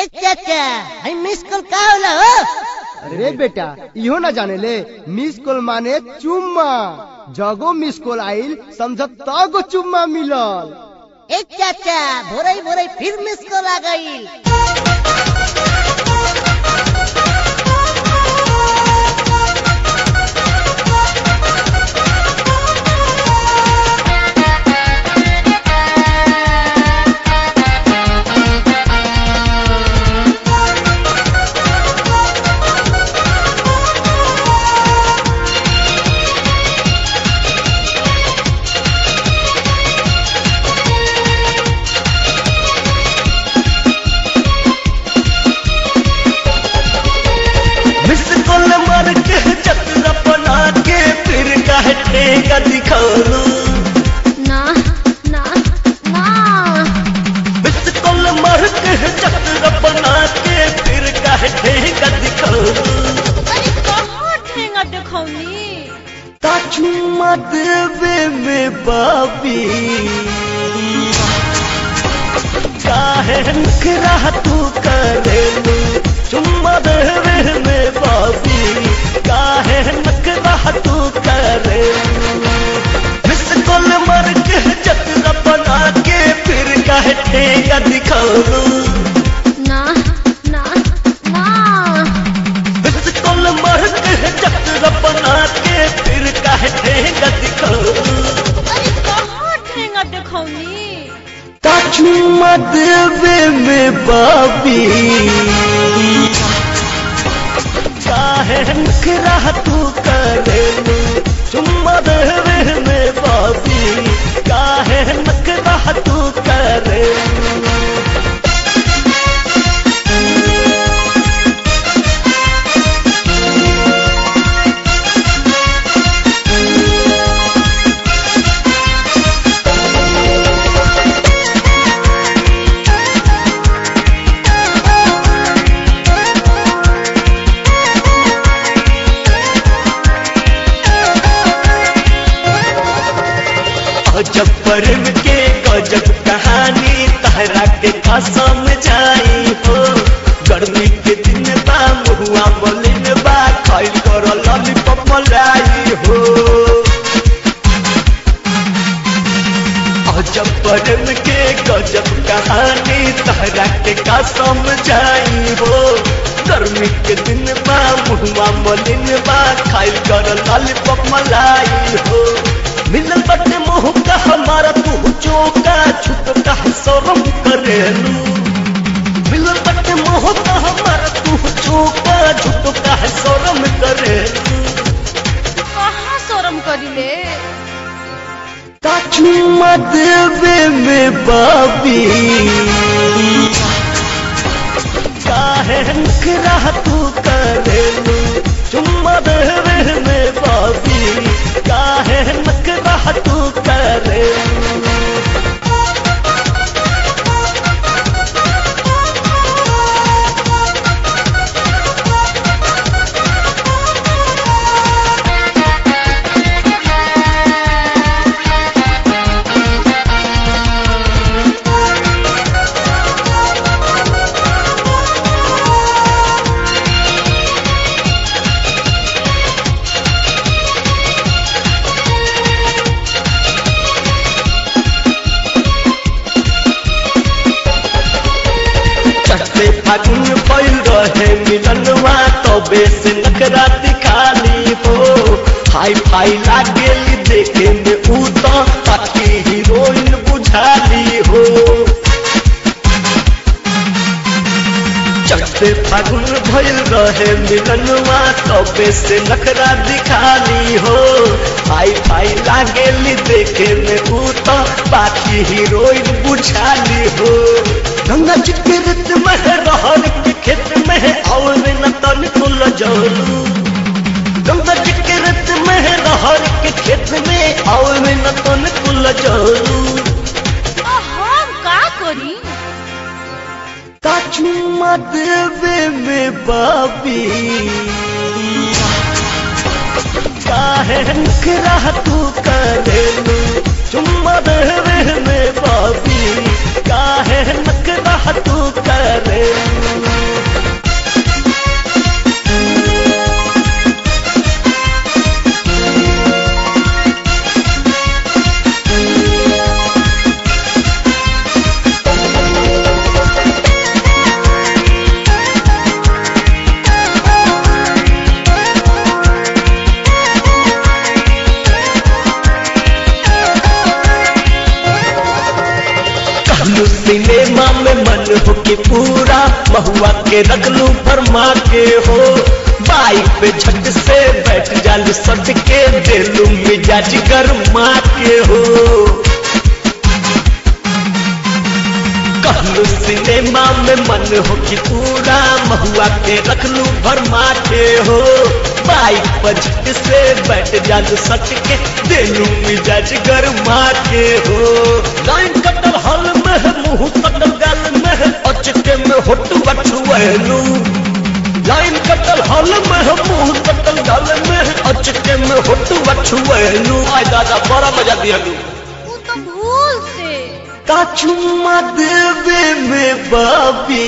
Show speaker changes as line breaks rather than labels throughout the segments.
ए चाचा हई miss call का होला हो
अरे बेटा इहो ना जाने ले मिस कॉल माने चुम्मा जगो मिस कॉल आइल समझ तगो चुम्मा मिलल
ए चाचा भोरई भोरई फिर मिस कॉल आ गई
मिस कॉल मार के चक्र बना के फिर काहे ठेका दिखालू
ना ना ना
मिस कॉल मार के चक्र बना के फिर काहे ठेका दिखालू
अरे कहाँ ठेंगा दिखौनी
चुम्मा देवे में बाबी काहे नखरा तू करेलू चुम्मा देवे में बाबी काहे नखरा तू करेलू मिस कॉल मार के चक्र बना के फिर काहे ठेका दिखालू
ना ना ना
मिस कॉल मार के चक्र बना के फिर काहे ठेका दिखालू
अरे कहाँ ठेंगा दिखौनी
चुम्मा देवे में बाबी काहे नखरा तू करेलू चुम्मा देवे में बाबी काहे नखरा तू करेलू गजब प्रेम के गजब कहानी तहरा के कसम जाई हो गर्मी के दिन बा मुहुआ मलिन बा खाइल कर लॉलीपॉप मलाई हो गजब प्रेम के गजब कहानी तहरा के कसम जाई हो गर्मी के दिन बा मुहुआ मलिन बा खाइल कर लॉलीपॉप मलाई हो मिलल बटे मोह का हमारा तू चौका छुट का शरम करेलू मिलल बटे मोह का हमारा तू चौका छुट का शरम करेलू
कहाँ शरम करिले
चुम्मा देवे में बाबी काहे नखरा तू करेलू चुम्मा देवे में बाबी काहे नखरा तू करेलू चढ़ते फागुन पैल रहे मिलनवा तबे से नखरा दिखाली हो हाई फाई लागेली देखे में ऊ तो ताकि हीरोइन बुझाली हो चढ़ते फागुन भइल रहे मिलनवा तबे से नखरा दिखाली हो हाई फाई लागेली देखे में ऊ तो बाकी हीरोइन बुझाली हो गंगा जी के रत में रहर के खेत में और न तन कुल जलू गंगा जी के रत में रहर के खेत में और न तन कुल जलू
आ, हम का करी
चुम्मा देवे में बाबी काहे नखरा तू करेलू चुम्मा देवे में बाबी काहे नखरा तू करेलू कि पूरा महुआ के रखलू फरमा के हो बाइक पे झट से बैठ जालू सट के देलू मिजाज गरमा के हो कहलू सिनेमा में मन हो कि पूरा महुआ के रखलू भरमा के हो बाइक पर झट से बैठ जालू सट के देलू मिजाज गरमा के हो लाइन कटल हल में है, मुंह कटल गाल में है, अचके में होट बटुएलू लाइन कटल हल में है, मुंह कटल गाल में है, अचके में होट बटुएलू आय दादा बड़ा मजा दियालू
वो तो भूल से
का चुम्मा देवे में बाबी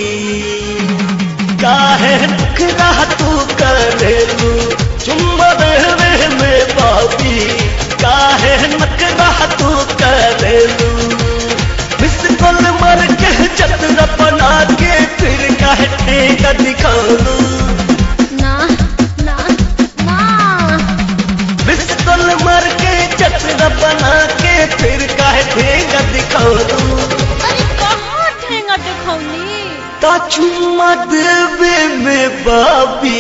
काहे नखरा तू करेलू चुम्मा देवे में बाबी काहे नखरा तू करेलू मिस कॉल मार के चतरा बना के फिर काहे ठेका दिखालू
ना ना ना
मिस कॉल मार के चतरा बना के फिर काहे ठेका दिखालू
अरे कहाँ ठेंगा देखौनी
का चुम्मा देवे में बाबी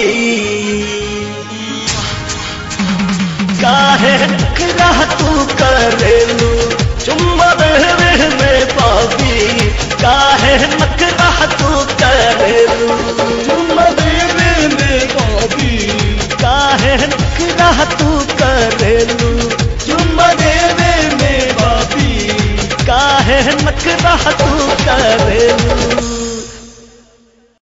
काहे नखरा तू करेलू चुम्मा देवे में बाबी काहे नखरा तू करेलू चुम्मा देवे में बाबी काहे नखरा तू करेलू चुम्मा देवे में बाबी काहे नखरा तू करेलू